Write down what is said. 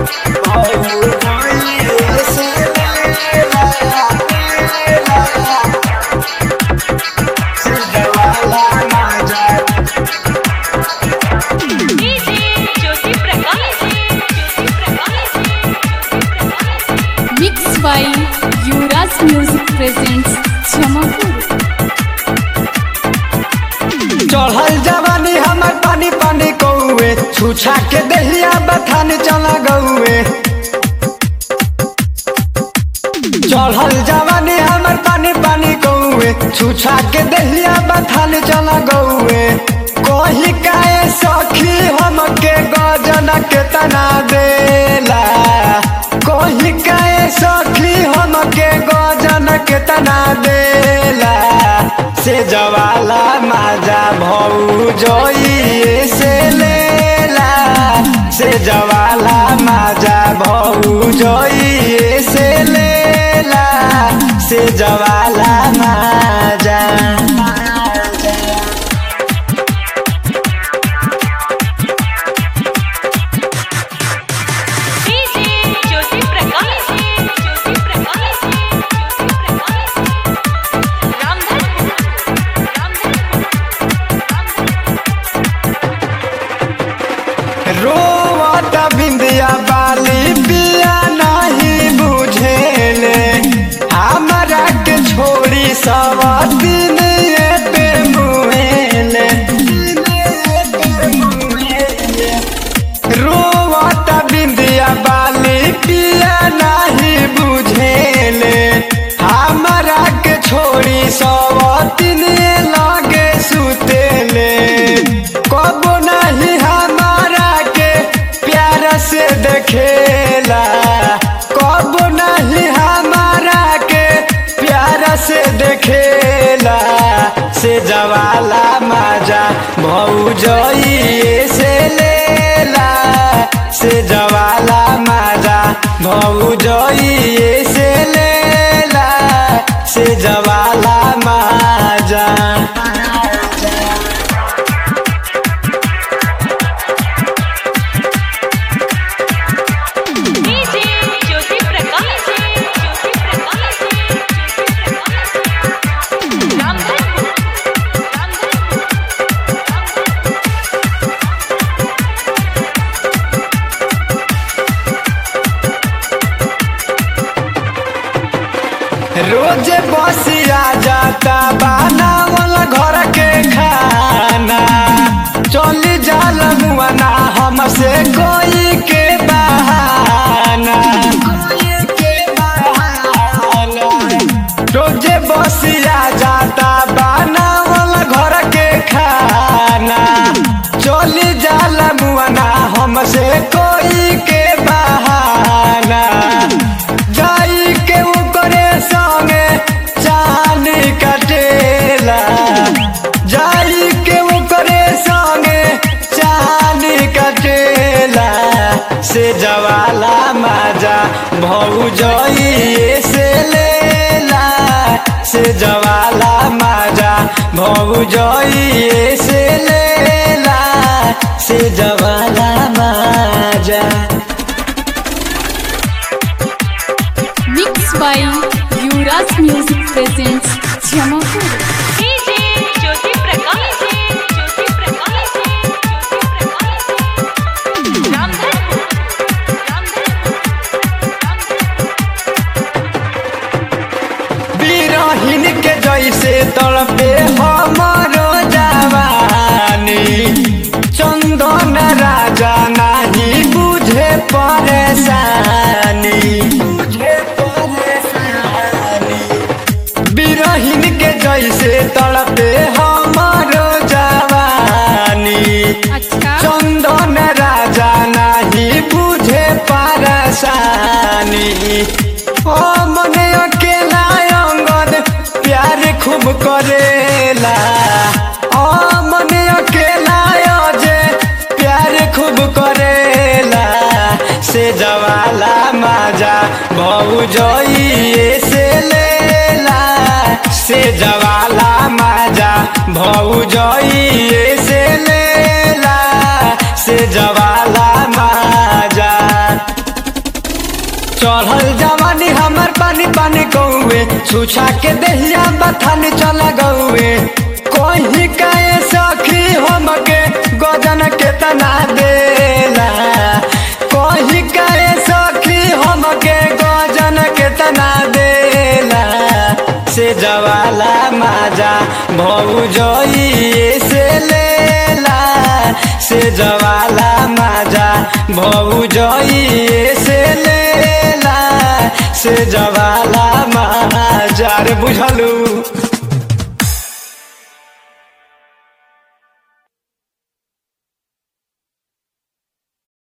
DJ Jyoti Prakash Jyoti Prakash mix by Yuvraj music presents Jamapur चढ़ल जवानी हमर पानी पानी कौए छुछा के दहिया बथान चला गौए चढ़ल जवानी हमर पानी पानी कौए छुछा के दहिया बथान चला गौए कही काए सखी हमके गजन के तना देला कही काए सखी हमके गजन के तना देला से जवाला माजा भौ जोइए से लेला से जवाला माजा भौ जोइए से लेला से जवाला माजा डीजे ज्योति प्रकाश ज्योति प्रकाश ज्योति प्रकाश रामधन रोवत बिंदिया बाली पिया नहीं बुझेले हमरा के छोड़ी सब दिन पे मुहेले रोवत बिंदिया बाली पिया नहीं बुझेले हमरा के छोड़ी सब दिन लगे सुतेले कबो नहीं हमारा के प्यार से देखेला कबो नहीं हमारा के प्यार से देखेला से जवाला माजा भौजइए से लेला से जवाला माजा भौजइए से लेला से जवाला माजा डीजे ज्योति प्रकाश ज्योति प्रकाश ज्योति प्रकाश रामधन रोज बसिया जाता बनावल घर के खाना चली जाल मुआना हमसे कोई के बहाना रोज बसिया जाता बनावल घर के खाना चली जाल मुआना हमसे कोई के बहाना जाई के ऊपरे संगे चांद कटेला जाई के ऊपरे संगे चांद कटेला से जवाला माजा भौजइए से लेला से जवाला माजा भौजइए से लेला से जवाला माजा mix by Yuvraj music presents Jamapur DJ Jyoti Prakash Jyoti Prakash Jyoti Prakash Ramdhan बिरहिन के जैसे तड़पे हमारो जवानी चंदन राजा नहीं बुझे परेशानी बुझे परेशानी बिरहिन के जैसे तड़पे हमारो जवानी अच्छा चंदन राजा नहीं बुझे परेशानी ओ मने अकेला अंगद प्यार खूब करेला ओ मने अकेला अजे प्यार खूब करेला से जवाला माजा भौजइए से लेला से जवाला माजा भौजइए से लेला से जवाला माजा पानी कौए छुछा के दहिया बथान चल गौए कहीं कहे सखी हमके गजन केतना देला कहीं कहे सखी हमके गजन केतना देला से जवाला माजा भौजइए से लेला से जवाला माजा भौजइए से लेला से जवाला माजा रे बुझलू